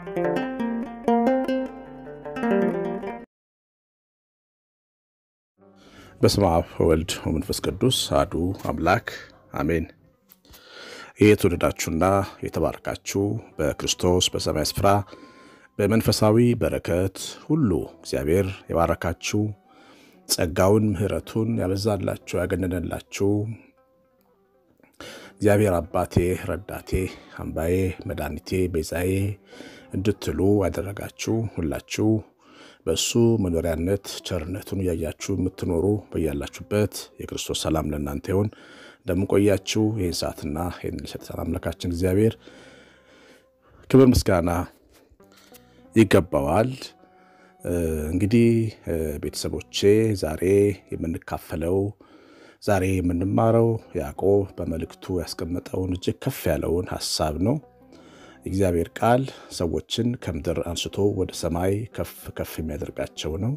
በስመ አብ ወልድ ወመንፈስ ቅዱስ አሐዱ አምላክ አሜን። ይህ የተወደዳችሁና የተባረካችሁ በክርስቶስ በሰማይ ስፍራ በመንፈሳዊ በረከት ሁሉ እግዚአብሔር የባረካችሁ ጸጋውን ምሕረቱን ያበዛላችሁ ያገነነላችሁ እግዚአብሔር አባቴ ረዳቴ አምባዬ መድኃኒቴ ቤዛዬ እንድትሉ ያደረጋችሁ ሁላችሁ በእሱ መኖሪያነት ቸርነቱን እያያችሁ የምትኖሩ በያላችሁበት የክርስቶስ ሰላም ለእናንተ ይሁን። እንደምንቆያችሁ ይህን ሰዓትና ይህን የሰጠን አምላካችን እግዚአብሔር ክብር ምስጋና ይገባዋል። እንግዲህ ቤተሰቦቼ ዛሬ የምንካፈለው ዛሬ የምንማረው ያዕቆብ በመልእክቱ ያስቀመጠውን እጅግ ከፍ ያለውን ሀሳብ ነው። የእግዚአብሔር ቃል ሰዎችን ከምድር አንስቶ ወደ ሰማይ ከፍ ከፍ የሚያደርጋቸው ነው።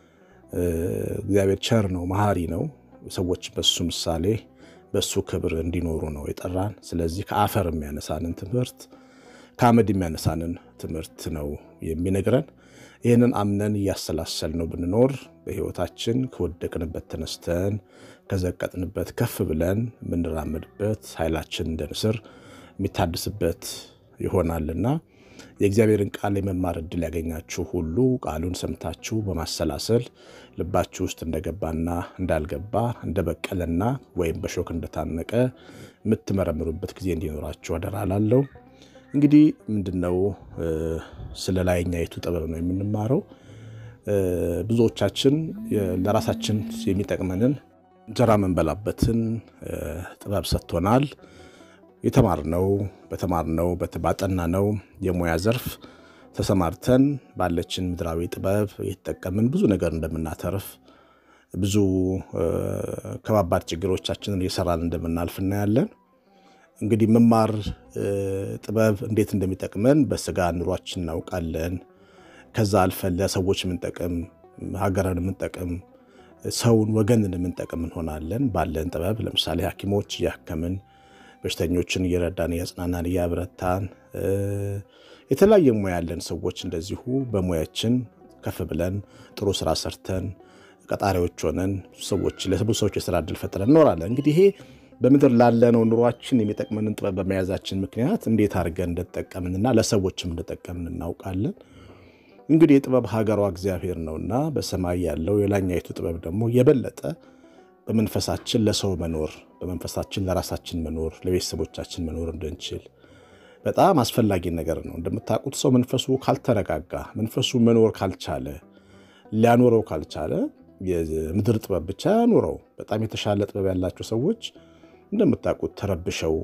እግዚአብሔር ቸር ነው፣ መሐሪ ነው። ሰዎች በሱ ምሳሌ በሱ ክብር እንዲኖሩ ነው የጠራን። ስለዚህ ከአፈር የሚያነሳንን ትምህርት ከአመድ የሚያነሳንን ትምህርት ነው የሚነግረን። ይህንን አምነን እያሰላሰል ነው ብንኖር በሕይወታችን ከወደቅንበት ተነስተን ከዘቀጥንበት ከፍ ብለን የምንራመድበት ኃይላችን እንደ ንስር የሚታድስበት ይሆናልና የእግዚአብሔርን ቃል የመማር ዕድል ያገኛችሁ ሁሉ ቃሉን ሰምታችሁ በማሰላሰል ልባችሁ ውስጥ እንደገባና እንዳልገባ እንደበቀለና ወይም በሾክ እንደታነቀ የምትመረምሩበት ጊዜ እንዲኖራችሁ አደራ እላለሁ። እንግዲህ ምንድነው ስለ ላይኛይቱ ጥበብ ነው የምንማረው። ብዙዎቻችን ለራሳችን የሚጠቅመንን እንጀራ መንበላበትን ጥበብ ሰጥቶናል። የተማርነው በተማርነው ባጠናነው የሙያ ዘርፍ ተሰማርተን ባለችን ምድራዊ ጥበብ የተጠቀምን ብዙ ነገር እንደምናተርፍ ብዙ ከባባድ ችግሮቻችንን እየሰራን እንደምናልፍ እናያለን። እንግዲህ መማር ጥበብ እንዴት እንደሚጠቅመን በስጋ ኑሯችን እናውቃለን። ከዛ አልፈን ለሰዎች የምንጠቅም ሀገርን የምንጠቅም ሰውን ወገንን የምንጠቅም እንሆናለን ባለን ጥበብ። ለምሳሌ ሐኪሞች እያከምን በሽተኞችን እየረዳን እያጽናናን እያበረታን የተለያየ ሙያ ያለን ሰዎች እንደዚሁ በሙያችን ከፍ ብለን ጥሩ ስራ ሰርተን ቀጣሪዎች ሆነን ሰዎች ለብዙ ሰዎች የስራ እድል ፈጥረን እኖራለን። እንግዲህ ይሄ በምድር ላለነው ኑሯችን የሚጠቅመንን ጥበብ በመያዛችን ምክንያት እንዴት አድርገን እንደተጠቀምንና ለሰዎችም እንደጠቀምን እናውቃለን። እንግዲህ የጥበብ ሀገሯ እግዚአብሔር ነውና በሰማይ ያለው የላኛይቱ ጥበብ ደግሞ የበለጠ በመንፈሳችን ለሰው መኖር በመንፈሳችን ለራሳችን መኖር ለቤተሰቦቻችን መኖር እንድንችል በጣም አስፈላጊ ነገር ነው። እንደምታውቁት ሰው መንፈሱ ካልተረጋጋ መንፈሱ መኖር ካልቻለ ሊያኖረው ካልቻለ የምድር ጥበብ ብቻ ያኖረው። በጣም የተሻለ ጥበብ ያላቸው ሰዎች እንደምታውቁት ተረብሸው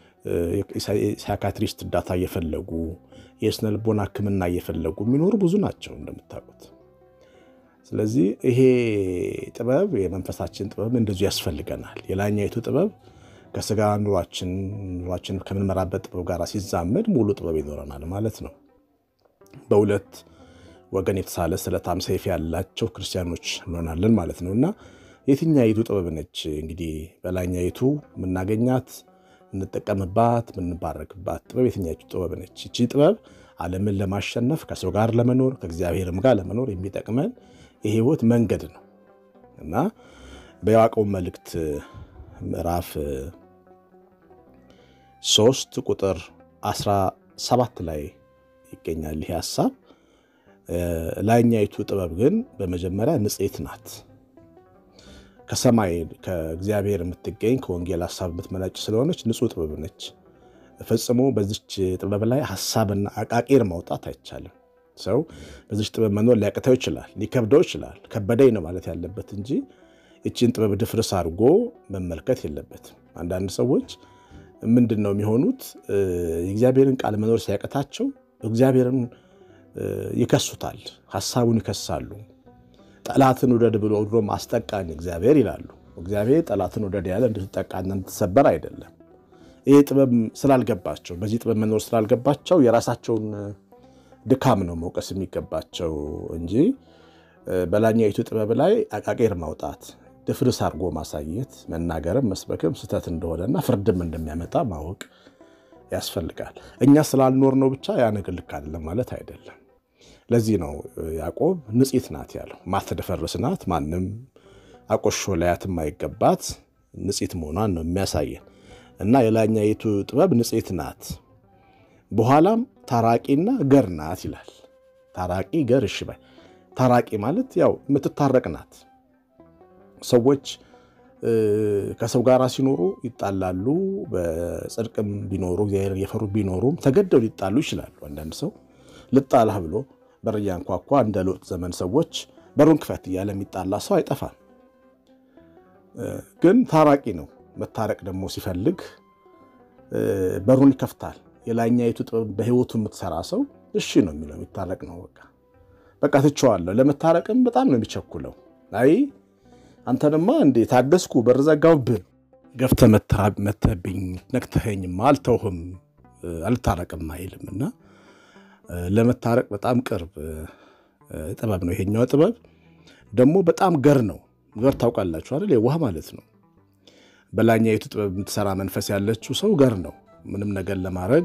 ሳይካትሪስት እርዳታ እየፈለጉ የስነ ልቦና ሕክምና እየፈለጉ የሚኖሩ ብዙ ናቸው እንደምታውቁት። ስለዚህ ይሄ ጥበብ የመንፈሳችን ጥበብ እንደዚሁ ያስፈልገናል። የላኛይቱ ጥበብ ከስጋ ኑሯችን ኑሯችን ከምንመራበት ጥበብ ጋር ሲዛመድ ሙሉ ጥበብ ይኖረናል ማለት ነው። በሁለት ወገን የተሳለ ስለታም ሰይፍ ያላቸው ክርስቲያኖች እንሆናለን ማለት ነው እና የትኛይቱ ጥበብ ነች እንግዲህ በላኛይቱ የምናገኛት የምንጠቀምባት የምንባረክባት ጥበብ የትኛይቱ ጥበብ ነች? ይቺ ጥበብ ዓለምን ለማሸነፍ ከሰው ጋር ለመኖር ከእግዚአብሔርም ጋር ለመኖር የሚጠቅመን የህይወት መንገድ ነው እና በያዕቆብ መልእክት ምዕራፍ ሶስት ቁጥር 17 ላይ ይገኛል ይህ ሀሳብ። ላይኛይቱ ጥበብ ግን በመጀመሪያ ንጽሕት ናት፣ ከሰማይ ከእግዚአብሔር የምትገኝ ከወንጌል ሀሳብ የምትመነጭ ስለሆነች ንጹሕ ጥበብ ነች። ፈጽሞ በዚች ጥበብ ላይ ሀሳብና አቃቂር ማውጣት አይቻልም። ሰው በዚች ጥበብ መኖር ሊያቅተው ይችላል፣ ሊከብደው ይችላል። ከበደኝ ነው ማለት ያለበት እንጂ ይችን ጥበብ ድፍርስ አድርጎ መመልከት የለበትም። አንዳንድ ሰዎች ምንድን ነው የሚሆኑት? የእግዚአብሔርን ቃል መኖር ሲያቅታቸው እግዚአብሔርን ይከሱታል፣ ሀሳቡን ይከሳሉ። ጠላትን ውደድ ብሎ ድሮ አስጠቃኝ እግዚአብሔር ይላሉ። እግዚአብሔር ጠላትን ውደድ ያለ እንድትጠቃና እንድትሰበር አይደለም። ይህ ጥበብ ስላልገባቸው በዚህ ጥበብ መኖር ስላልገባቸው የራሳቸውን ድካም ነው መውቀስ የሚገባቸው እንጂ በላኛይቱ ጥበብ ላይ አቃቄር ማውጣት ድፍርስ አድርጎ ማሳየት መናገርም መስበክም ስህተት እንደሆነና ፍርድም እንደሚያመጣ ማወቅ ያስፈልጋል። እኛ ስላልኖር ነው ብቻ ያ ነገር ልክ አይደለም ማለት አይደለም። ለዚህ ነው ያዕቆብ ንጽሕት ናት ያለው። ማትደፈርስ ናት፣ ማንም አቆሾ ላያት የማይገባት ንጽሕት መሆኗን ነው የሚያሳየን እና የላይኛይቱ ጥበብ ንጽሕት ናት፣ በኋላም ታራቂና ገር ናት ይላል። ታራቂ ገር፣ እሺ ባይ። ታራቂ ማለት ያው የምትታረቅ ናት። ሰዎች ከሰው ጋር ሲኖሩ ይጣላሉ። በጽድቅም ቢኖሩ እግዚአብሔር እየፈሩ ቢኖሩም ተገደው ሊጣሉ ይችላሉ። አንዳንድ ሰው ልጣላህ ብሎ በር እያንኳኳ እንደ ሎጥ ዘመን ሰዎች በሩን ክፈት እያለ የሚጣላ ሰው አይጠፋም። ግን ታራቂ ነው። መታረቅ ደግሞ ሲፈልግ በሩን ይከፍታል። የላይኛይቱ ጥበብ በሕይወቱ የምትሰራ ሰው እሺ ነው የሚለው የሚታረቅ ነው። በቃ በቃ ትቼዋለሁ። ለመታረቅም በጣም ነው የሚቸኩለው። አይ አንተንማ እንዴ ታገስኩ፣ በር ዘጋሁብህ፣ ገፍተህ መተህብኝ፣ ነክተኸኝማ አልተውህም፣ አልታረቅም አይልም እና ለመታረቅ በጣም ቅርብ ጥበብ ነው ይሄኛው ጥበብ። ደግሞ በጣም ገር ነው። ገር ታውቃላችሁ አይደል? የዋህ ማለት ነው። በላይኛይቱ ጥበብ የምትሰራ መንፈስ ያለችው ሰው ገር ነው። ምንም ነገር ለማድረግ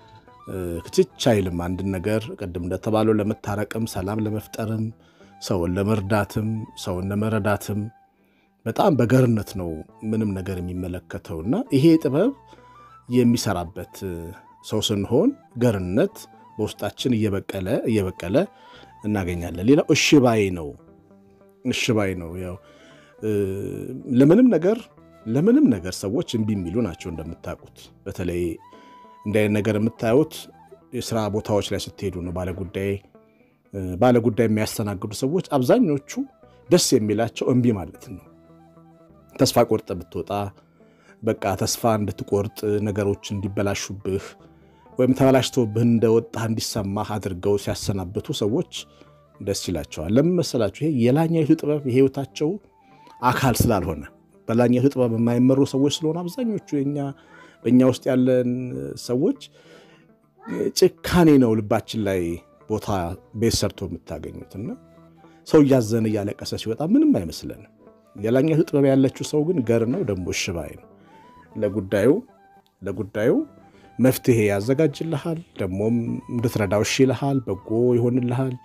ክትች አይልም። አንድን ነገር ቅድም እንደተባለው ለመታረቅም፣ ሰላም ለመፍጠርም፣ ሰውን ለመርዳትም፣ ሰውን ለመረዳትም በጣም በገርነት ነው ምንም ነገር የሚመለከተውና ይሄ ጥበብ የሚሰራበት ሰው ስንሆን ገርነት በውስጣችን እየበቀለ እየበቀለ እናገኛለን። ሌላው እሽባይ ነው። እሽባይ ነው። ያው ለምንም ነገር ለምንም ነገር ሰዎች እምቢ የሚሉ ናቸው እንደምታውቁት። በተለይ እንዲህ አይነት ነገር የምታዩት የስራ ቦታዎች ላይ ስትሄዱ ነው። ባለጉዳይ ባለጉዳይ የሚያስተናግዱ ሰዎች አብዛኞቹ ደስ የሚላቸው እምቢ ማለት ነው። ተስፋ ቆርጠ ብትወጣ በቃ ተስፋ እንድትቆርጥ ነገሮች እንዲበላሹብህ ወይም ተበላሽቶብህ እንደወጣህ እንዲሰማህ አድርገው ሲያሰናብቱ ሰዎች ደስ ይላቸዋል። ለምን መሰላችሁ? ይሄ የላይኛይቱ ጥበብ የህይወታቸው አካል ስላልሆነ በላይኛይቱ ጥበብ የማይመሩ ሰዎች ስለሆነ አብዛኞቹ በእኛ ውስጥ ያለን ሰዎች ጭካኔ ነው ልባችን ላይ ቦታ ቤት ሰርቶ የምታገኙትና ሰው እያዘነ እያለቀሰ ሲወጣ ምንም አይመስለንም። የላይኛይቱ ጥበብ ያለችው ሰው ግን ገር ነው፣ ደግሞ እሽባይ ነው። ለጉዳዩ ለጉዳዩ መፍትሄ ያዘጋጅልሃል። ደግሞም እንድትረዳው እሺ ይልሃል። በጎ ይሆንልሃል።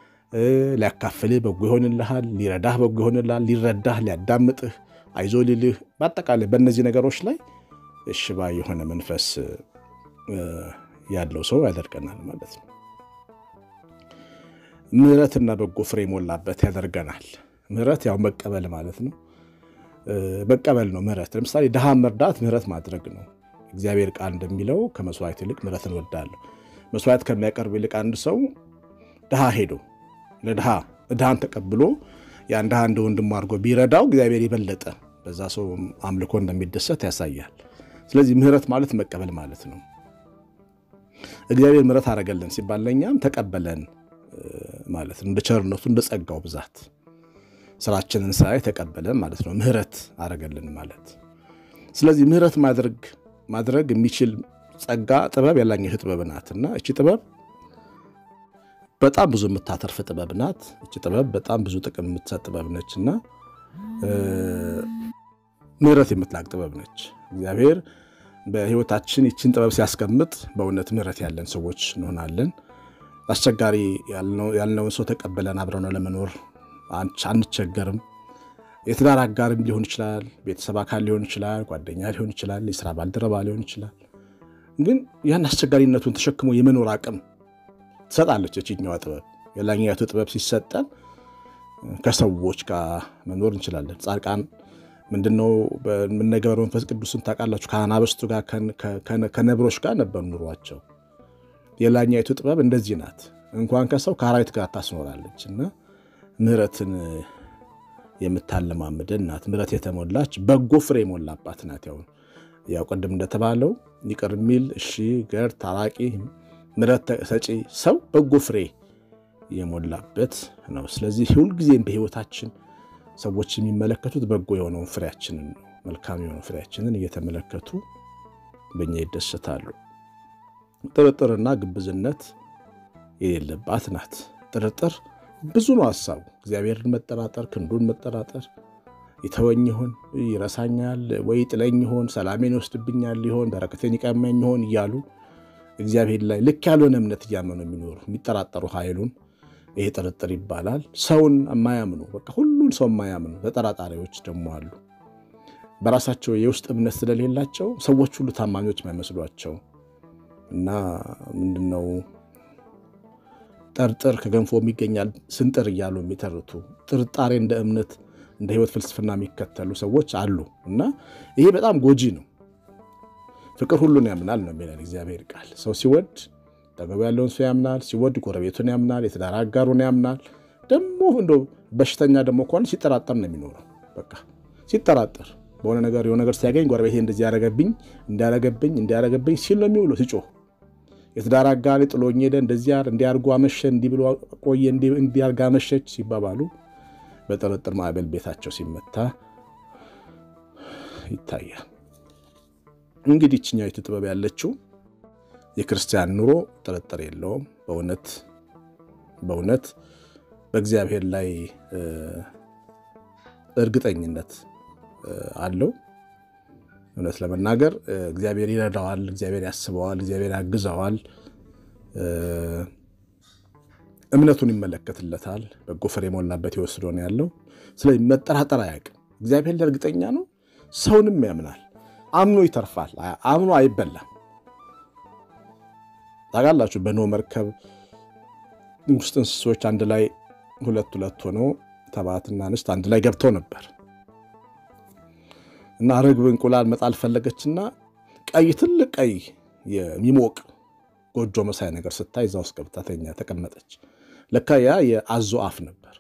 ሊያካፍልህ በጎ ይሆንልሃል። ሊረዳህ በጎ ይሆንልሃል። ሊረዳህ፣ ሊያዳምጥህ፣ አይዞ ሊልህ በአጠቃላይ በእነዚህ ነገሮች ላይ እሽባ የሆነ መንፈስ ያለው ሰው ያደርገናል ማለት ነው። ምሕረትና በጎ ፍሬ የሞላበት ያደርገናል። ምሕረት ያው መቀበል ማለት ነው። መቀበል ነው ምሕረት። ለምሳሌ ድሃ መርዳት ምሕረት ማድረግ ነው። እግዚአብሔር ቃል እንደሚለው ከመስዋዕት ይልቅ ምሕረትን እወዳለሁ። መስዋዕት ከሚያቀርብ ይልቅ አንድ ሰው ድሃ ሄዶ ለድሃ ድሃን ተቀብሎ ያን ድሃ እንደ ወንድሙ አድርጎ ቢረዳው እግዚአብሔር የበለጠ በዛ ሰው አምልኮ እንደሚደሰት ያሳያል። ስለዚህ ምሕረት ማለት መቀበል ማለት ነው። እግዚአብሔር ምሕረት አደረገልን ሲባል ለእኛም ተቀበለን ማለት ነው። እንደ ቸርነቱ እንደ ጸጋው ብዛት ስራችንን ሳይ ተቀበለን ማለት ነው። ምሕረት አደረገልን ማለት ስለዚህ ምሕረት ማድረግ ማድረግ የሚችል ጸጋ ጥበብ ያላኛይቱ ጥበብ ናት እና እቺ ጥበብ በጣም ብዙ የምታተርፍ ጥበብ ናት። እቺ ጥበብ በጣም ብዙ ጥቅም የምትሰጥ ጥበብ ነች እና ምሕረት የምትላቅ ጥበብ ነች። እግዚአብሔር በሕይወታችን ይችን ጥበብ ሲያስቀምጥ በእውነት ምሕረት ያለን ሰዎች እንሆናለን። አስቸጋሪ ያልነውን ሰው ተቀበለን አብረን ለመኖር አንቸገርም። የትዳር አጋርም ሊሆን ይችላል፣ ቤተሰብ አካል ሊሆን ይችላል፣ ጓደኛ ሊሆን ይችላል፣ የስራ ባልደረባ ሊሆን ይችላል። ግን ያን አስቸጋሪነቱን ተሸክሞ የመኖር አቅም ትሰጣለች የችኛዋ ጥበብ። የላይኛይቱ ጥበብ ሲሰጠን ከሰዎች ጋር መኖር እንችላለን። ጻድቃን ምንድነው የምነገበረው? መንፈስ ቅዱስን ታውቃላችሁ። ከአናብስቱ ጋር ከነብሮች ጋር ነበር ኑሯቸው። የላይኛይቱ ጥበብ እንደዚህ ናት። እንኳን ከሰው ከአራዊት ጋር ታስኖራለች እና ምሕረትን የምታለማምደን ናት። ምሕረት የተሞላች በጎ ፍሬ የሞላባት ናት። ያው ያው ቅድም እንደተባለው ይቅር የሚል እሺ፣ ገር፣ ታራቂ፣ ምሕረት ሰጪ ሰው በጎ ፍሬ የሞላበት ነው። ስለዚህ ሁልጊዜም በሕይወታችን ሰዎች የሚመለከቱት በጎ የሆነውን ፍሬያችንን ነው። መልካም የሆነው ፍሬያችንን እየተመለከቱ በእኛ ይደሰታሉ። ጥርጥርና ግብዝነት የሌለባት ናት። ጥርጥር ብዙ ነው ሀሳቡ። እግዚአብሔርን መጠራጠር፣ ክንዱን መጠራጠር፣ ይተወኝ ይሆን? ይረሳኛል ወይ? ጥለኝ ይሆን? ሰላሜን ይወስድብኛል ይሆን? በረከቴን ይቀማኝ ይሆን? እያሉ እግዚአብሔር ላይ ልክ ያልሆነ እምነት እያመኑ የሚኖሩ የሚጠራጠሩ ኃይሉን ይሄ ጥርጥር ይባላል። ሰውን የማያምኑ በቃ ሁሉን ሰው የማያምኑ ተጠራጣሪዎች ደግሞ አሉ። በራሳቸው የውስጥ እምነት ስለሌላቸው ሰዎች ሁሉ ታማኞች የማይመስሏቸው እና ምንድነው ጠርጥር ከገንፎ ይገኛል ስንጥር እያሉ የሚተርቱ ጥርጣሬ እንደ እምነት እንደ ሕይወት ፍልስፍና የሚከተሉ ሰዎች አሉ እና ይሄ በጣም ጎጂ ነው። ፍቅር ሁሉን ያምናል ነው የሚለን እግዚአብሔር ቃል። ሰው ሲወድ ጠገቡ ያለውን ሰው ያምናል፣ ሲወድ ጎረቤቱን ያምናል፣ የትዳር አጋሩን ያምናል። ደግሞ እንደ በሽተኛ ደግሞ ከሆነ ሲጠራጠር ነው የሚኖረው። በቃ ሲጠራጠር በሆነ ነገር የሆነ ነገር ሲያገኝ ጎረቤቴ እንደዚህ ያረገብኝ እንዲያረገብኝ እንዲያረገብኝ ሲል ነው የሚውለው ሲጮህ የትዳር አጋሪ ጥሎኝ ሄደ፣ እንደዚህ እንዲያርጉ አመሸ፣ እንዲህ ብሎ ቆየ፣ እንዲያርግ አመሸች ሲባባሉ በጥርጥር ማዕበል ቤታቸው ሲመታ ይታያል። እንግዲህ ይችኛይቱ ጥበብ ያለችው የክርስቲያን ኑሮ ጥርጥር የለውም። በእውነት በእውነት በእግዚአብሔር ላይ እርግጠኝነት አለው። እውነት ለመናገር እግዚአብሔር ይረዳዋል፣ እግዚአብሔር ያስበዋል፣ እግዚአብሔር ያግዘዋል፣ እምነቱን ይመለከትለታል። በጎ ፍሬ የሞላበት ይወስዶ ነው ያለው። ስለዚህ መጠራጠር አያውቅም። እግዚአብሔር ላይ እርግጠኛ ነው። ሰውንም ያምናል። አምኖ ይተርፋል። አምኖ አይበላም። ታውቃላችሁ በኖህ መርከብ ውስጥ እንስሶች አንድ ላይ ሁለት ሁለት ሆነው ተባትና እንስት አንድ ላይ ገብተው ነበር እና ርግብ እንቁላል መጣል ፈለገችና ቀይ ትልቅ ቀይ የሚሞቅ ጎጆ መሳይ ነገር ስታይ እዛ ውስጥ ገብታ ተኛ ተቀመጠች። ለካ ያ የአዞ አፍ ነበር።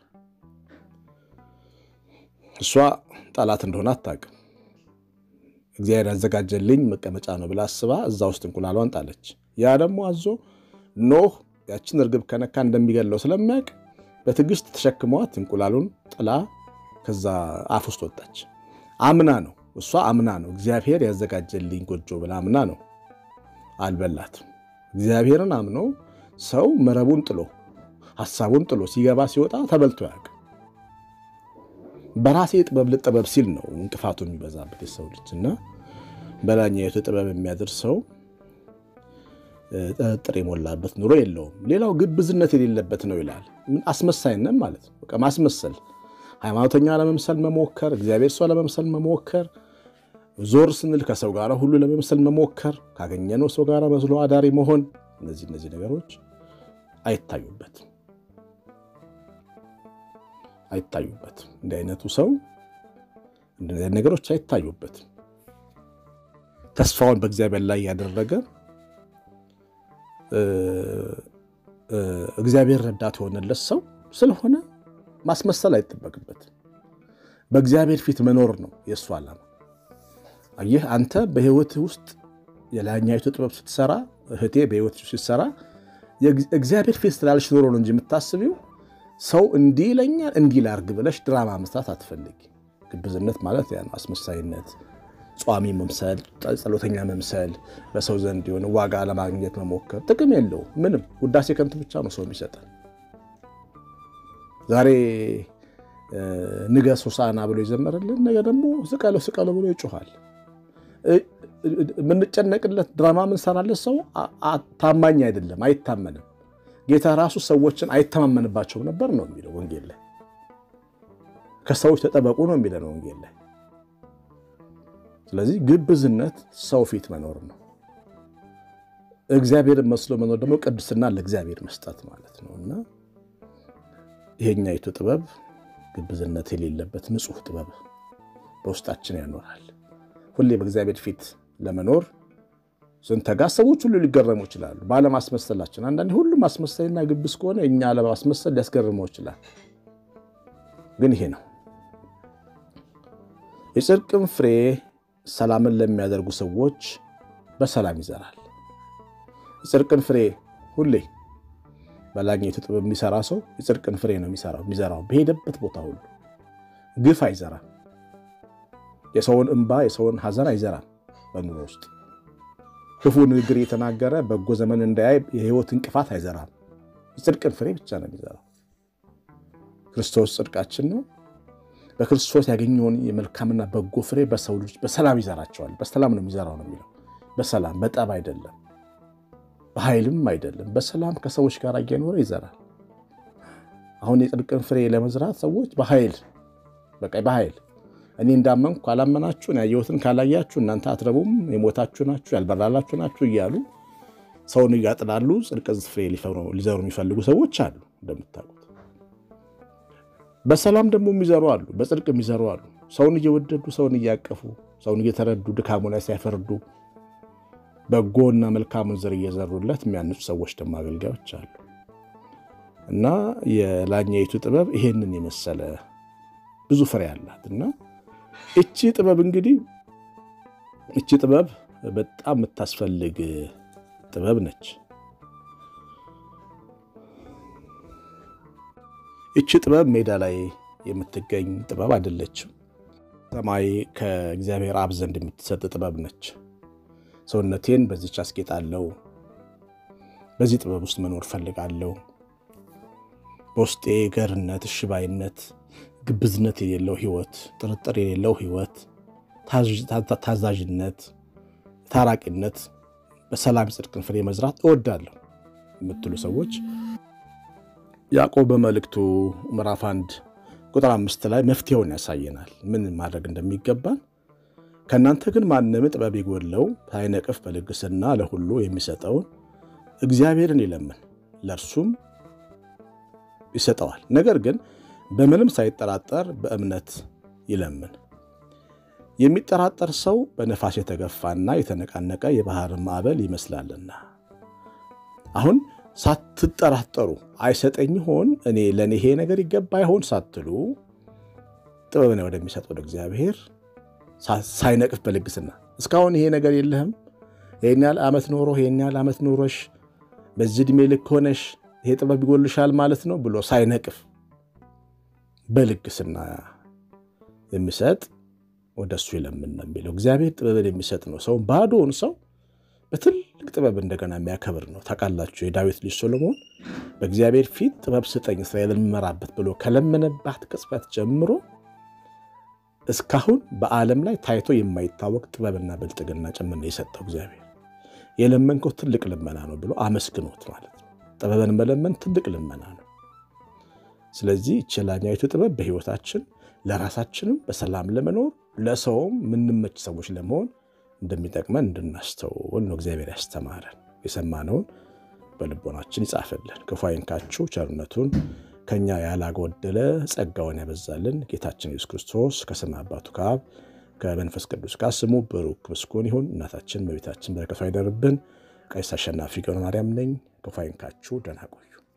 እሷ ጠላት እንደሆነ አታውቅም። እግዚአብሔር ያዘጋጀልኝ መቀመጫ ነው ብላ አስባ እዛ ውስጥ እንቁላሏን ጣለች። ያ ደግሞ አዞ ኖህ ያችን እርግብ ከነካ እንደሚገለው ስለሚያውቅ በትዕግስት ተሸክመዋት እንቁላሉን ጥላ ከዛ አፍ ውስጥ ወጣች። አምና ነው እሷ አምና ነው እግዚአብሔር ያዘጋጀልኝ ጎጆ ብላ አምና ነው። አልበላትም። እግዚአብሔርን አምኖ ሰው መረቡን ጥሎ ሀሳቡን ጥሎ ሲገባ ሲወጣ ተበልቶ ያውቅ። በራሴ ጥበብ ልጠበብ ሲል ነው እንቅፋቱ የሚበዛበት የሰው ልጅ እና በላኛይቱ ጥበብ የሚያደርሰው ጥርጥር የሞላበት ኑሮ የለውም። ሌላው ግብዝነት የሌለበት ነው ይላል። አስመሳይነት ማለት ነው። በቃ ማስመሰል፣ ሃይማኖተኛ ለመምሰል መሞከር፣ እግዚአብሔር ሰው ለመምሰል መሞከር፣ ዞር ስንል ከሰው ጋር ሁሉ ለመምሰል መሞከር፣ ካገኘነው ሰው ጋር መስሎ አዳሪ መሆን፣ እነዚህ እነዚህ ነገሮች አይታዩበትም አይታዩበትም። እንዲህ አይነቱ ሰው እንደዚህ ነገሮች አይታዩበትም። ተስፋውን በእግዚአብሔር ላይ ያደረገ እግዚአብሔር ረዳት የሆነለት ሰው ስለሆነ ማስመሰል አይጠበቅበትም። በእግዚአብሔር ፊት መኖር ነው የእሱ ዓላማ። አየህ አንተ በሕይወትህ ውስጥ የላይኛይቱ ጥበብ ስትሰራ፣ እህቴ በሕይወት ስትሰራ እግዚአብሔር ፊት ስላልሽ ኖሮ ነው እንጂ የምታስቢው ሰው እንዲህ ይለኛል እንዲህ ላርግ ብለሽ ድራማ መስራት አትፈልጊ። ግብዝነት ማለት ያ ነው፣ አስመሳይነት ጿሚ መምሰል፣ ጸሎተኛ መምሰል፣ በሰው ዘንድ የሆነ ዋጋ ለማግኘት መሞከር ጥቅም የለው ምንም። ውዳሴ ከንቱ ብቻ ነው ሰው የሚሰጠን። ዛሬ ንገስ ሆሳዕና ብሎ ይዘመርልን፣ ነገ ደግሞ ስቀለው ስቀለው ብሎ ይጮኋል። የምንጨነቅለት ድራማ ምንሰራለት ሰው ታማኝ አይደለም፣ አይታመንም። ጌታ ራሱ ሰዎችን አይተማመንባቸውም ነበር ነው የሚለው ወንጌል ላይ። ከሰዎች ተጠበቁ ነው የሚለው ወንጌል ላይ። ስለዚህ ግብዝነት ሰው ፊት መኖር ነው። እግዚአብሔርን መስሎ መኖር ደግሞ ቅድስና ለእግዚአብሔር መስጠት ማለት ነው እና ይሄኛይቱ ጥበብ ግብዝነት የሌለበት ንጹሕ ጥበብ በውስጣችን ያኖራል። ሁሌ በእግዚአብሔር ፊት ለመኖር ስንተጋ ሰዎች ሁሉ ሊገረሙ ይችላሉ ባለማስመሰላችን። አንዳንዴ ሁሉም ማስመሰልና ግብዝ ከሆነ እኛ አለማስመሰል ሊያስገርመው ይችላል። ግን ይሄ ነው የጽድቅን ፍሬ ሰላምን ለሚያደርጉ ሰዎች በሰላም ይዘራል። የጽድቅን ፍሬ ሁሌ በላኛይቱ ጥበብ የሚሰራ ሰው የጽድቅን ፍሬ ነው የሚሰራው የሚዘራው በሄደበት ቦታ ሁሉ ግፍ አይዘራም። የሰውን እንባ የሰውን ሐዘን አይዘራም። በኑሮ ውስጥ ክፉ ንግግር የተናገረ በጎ ዘመን እንዳያይ የሕይወት እንቅፋት አይዘራም። የጽድቅን ፍሬ ብቻ ነው የሚዘራው። ክርስቶስ ጽድቃችን ነው። በክርስቶስ ያገኘውን የመልካምና በጎ ፍሬ በሰው ልጅ በሰላም ይዘራቸዋል። በሰላም ነው የሚዘራው ነው የሚለው። በሰላም በጠብ አይደለም፣ በኃይልም አይደለም። በሰላም ከሰዎች ጋር እየኖረ ይዘራል። አሁን የጽድቅን ፍሬ ለመዝራት ሰዎች በኃይል በቃ በኃይል እኔ እንዳመንኩ ካላመናችሁ ያየሁትን ካላያችሁ እናንተ አትረቡም፣ የሞታችሁ ናችሁ፣ ያልበራላችሁ ናችሁ እያሉ ሰውን እያጥላሉ ጽድቅ ፍሬ ሊዘሩ የሚፈልጉ ሰዎች አሉ እንደምታውቁት። በሰላም ደግሞ የሚዘሩ አሉ፣ በጽድቅ የሚዘሩ አሉ። ሰውን እየወደዱ ሰውን እያቀፉ ሰውን እየተረዱ ድካሙ ላይ ሳይፈርዱ በጎና መልካሙን ዘር እየዘሩለት የሚያንጹ ሰዎች ደግሞ አገልጋዮች አሉ። እና የላኛይቱ ጥበብ ይሄንን የመሰለ ብዙ ፍሬ አላት እና እቺ ጥበብ እንግዲህ እቺ ጥበብ በጣም የምታስፈልግ ጥበብ ነች። እቺ ጥበብ ሜዳ ላይ የምትገኝ ጥበብ አይደለችም። ሰማይ ከእግዚአብሔር አብ ዘንድ የምትሰጥ ጥበብ ነች። ሰውነቴን በዚች አስጌጣለሁ፣ በዚህ ጥበብ ውስጥ መኖር ፈልጋለሁ። በውስጤ ገርነት፣ እሽባይነት፣ ግብዝነት የሌለው ሕይወት፣ ጥርጥር የሌለው ሕይወት፣ ታዛዥነት፣ ታራቂነት፣ በሰላም የጽድቅን ፍሬ መዝራት እወዳለሁ የምትሉ ሰዎች ያዕቆብ በመልእክቱ ምዕራፍ አንድ ቁጥር አምስት ላይ መፍትሄውን ያሳየናል፣ ምን ማድረግ እንደሚገባን። ከእናንተ ግን ማንም ጥበብ የጎድለው ሳይነቅፍ በልግስና ለሁሉ የሚሰጠውን እግዚአብሔርን ይለምን ለእርሱም ይሰጠዋል። ነገር ግን በምንም ሳይጠራጠር በእምነት ይለምን። የሚጠራጠር ሰው በነፋስ የተገፋና የተነቃነቀ የባህር ማዕበል ይመስላልና። አሁን ሳትጠራጠሩ አይሰጠኝ ይሆን እኔ ለእኔ ይሄ ነገር ይገባ ይሆን ሳትሉ ጥበብን ወደሚሰጥ ወደ እግዚአብሔር ሳይነቅፍ በልግስና እስካሁን ይሄ ነገር የለህም፣ ይህን ያህል ዓመት ኖሮ ይህን ያህል ዓመት ኖሮሽ በዚህ ዕድሜ ልክ ሆነሽ ይሄ ጥበብ ይጎልሻል ማለት ነው ብሎ ሳይነቅፍ በልግስና የሚሰጥ ወደ እሱ ይለምን ነው የሚለው። እግዚአብሔር ጥበብን የሚሰጥ ነው። ሰውን ባዶውን ሰው በትልቅ ጥበብ እንደገና የሚያከብር ነው። ታውቃላችሁ የዳዊት ልጅ ሶሎሞን በእግዚአብሔር ፊት ጥበብ ስጠኝ እስራኤልን የምመራበት ብሎ ከለመነባት ቅጽበት ጀምሮ እስካሁን በዓለም ላይ ታይቶ የማይታወቅ ጥበብና ብልጥግና ጭምር ነው የሰጠው እግዚአብሔር። የለመንከው ትልቅ ልመና ነው ብሎ አመስግኖት ማለት ነው። ጥበብን መለመን ትልቅ ልመና ነው። ስለዚህ ችላኛዊቱ ጥበብ በሕይወታችን ለራሳችንም በሰላም ለመኖር ለሰውም የምንመች ሰዎች ለመሆን እንደሚጠቅመን እንድናስተውል ነው እግዚአብሔር ያስተማረን። የሰማነውን በልቦናችን ይጻፍልን፣ ክፉ አይንካችሁ፣ ቸርነቱን ከኛ ያላጎደለ ጸጋውን ያበዛልን ጌታችን ኢየሱስ ክርስቶስ ከሰማይ አባቱ ከአብ ከመንፈስ ቅዱስ ጋር ስሙ ብሩክ ምስጉን ይሁን። እናታችን በቤታችን በረከቷ አይደርብን። ቀሲስ አሸናፊ ገብረ ማርያም ነኝ። ክፉ አይንካችሁ። ደህና ቆዩ።